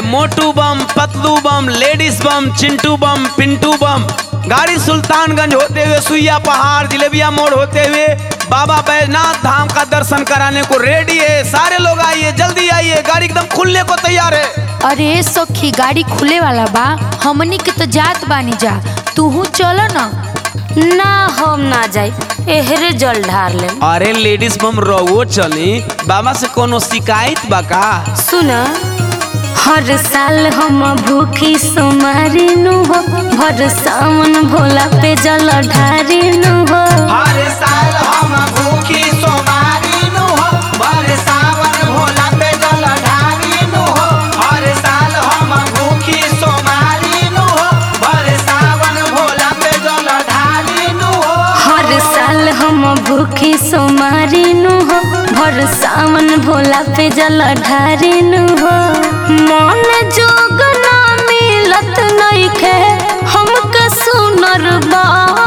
मोटू बम पतलू बम लेडीज बम चिंटू बम पिंटू बम गाड़ी सुल्तानगंज होते हुए सुइया पहाड़ जिलेबिया मोड़ होते हुए बाबा बैजनाथ धाम का दर्शन कराने को रेडी है सारे लोग आइए जल्दी आइए गाड़ी एकदम खुलने को तैयार है अरे सखी गाड़ी खुले वाला बा हमनी के तो जात बानी जा तूहू चलो ना ना हम ना जाई एहरे जल ढार ले अरे लेडीज बम रहो चली बाबा से कोनो शिकायत बा का सुन हर साल हम भूखी सोमारी नु हो भर सावन भोला पे जल ढारी नु हो हर साल हम भूखी सोमारी नु हो हर सावन भोला पे जल ढारी नु हो हर साल हम भूखी सोमारी नु हो हर सावन भोला पे जल ढारी नु हो हर साल हम भूखी सोमारी नु हो भर सावन भोला पे जल ढारी नु हो मन जोग ना मिलत नइखे हमके सुनर बा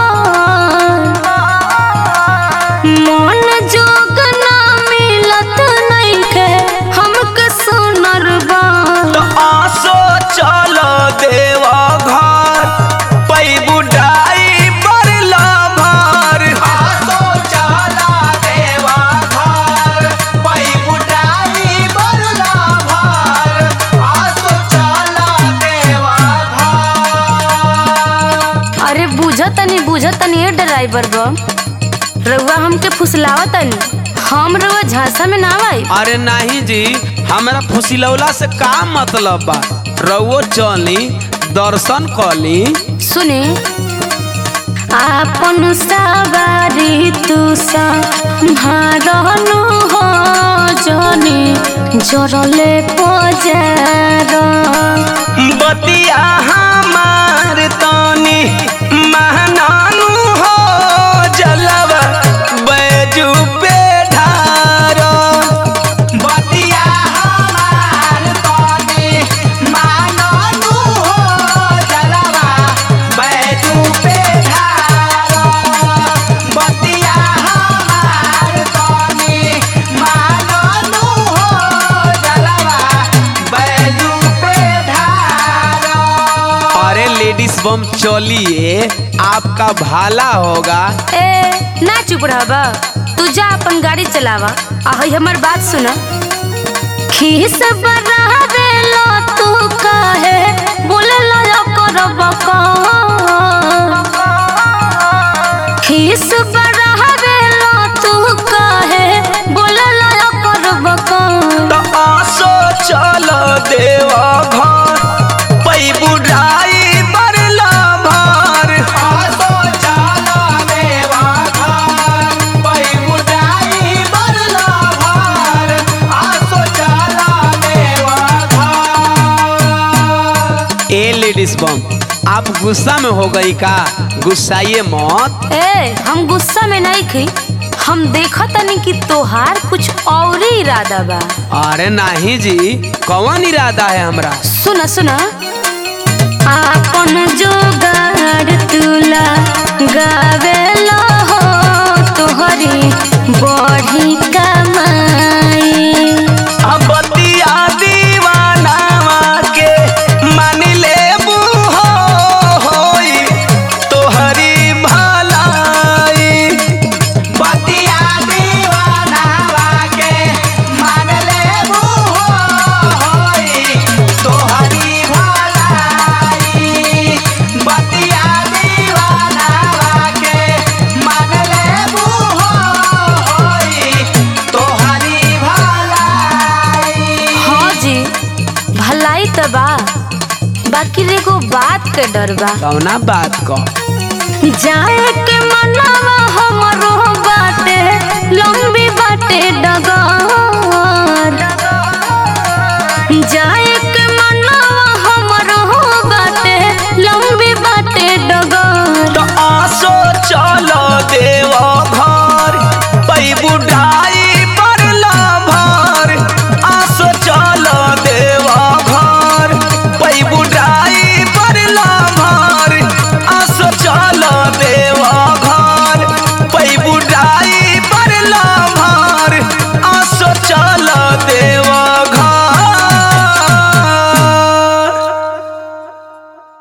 मन जोग ना मिलत नइखे हमके सुनर बा तो आसो चल देवा घर पई बुढ़ाई बरला भर आसो चल देवा घर पई बुढ़ाई बरला भर आसो चल देवा घर अरे बुझतनी बुझतनी ए ड्राइवर बम रउआ हमके फुसलावतनी हम रउआ झांसा में ना आई अरे नहीं जी हमरा फुसिलौला से का मतलब बा रउओ चली दर्शन कली सुने आपन सवारी तू संभारनु हो जनी जरले पजार बतिया हमार तनी महनानु हो जलवा बैजू पे ढारो बतिया हमार तनी महनानु हो जलवा बैजू पे ढारो बतिया हमार तनी महनानु हो जलवा बैजू पे ढारो अरे लेडीज बम चलिए आपका भाला होगा ए ना चुप रहबा तू जा अपन गाड़ी चलावा आ हई हमर बात सुन खीस बरावे लो तू काहे बोले लो करब खीस बरावे लो तू काहे बोले लो करब तो आसो चल देवा घर पई बुढ़ाई बरला भर आसो चल देवा घर पई बुढ़ाई बरला भर आसो चल देवा घर ए लेडीज बम आप गुस्सा में हो गई का गुस्साइए मत ए हम गुस्सा में नहीं खी हम देखा तनी कि तोहार कुछ और ही इरादा बा अरे नहीं जी कौन इरादा है हमरा सुना सुना आपन जोगाड़ तुला गावेला हो तोहरी बढ़ी कमाई अब बतिया दीवानावा के मान ले हो होई तोहरी भलाई बतिया दीवानावा के मान ले हो होई तोहरी भलाई बतिया दीवानावा के मान ले हो होई तोहरी भलाई हाँ जी भलाई तो बा बाकी एगो बात के डर बा कौना बात को जाए के मनवा हमरो बाटे लंबी बाटे डगर जाए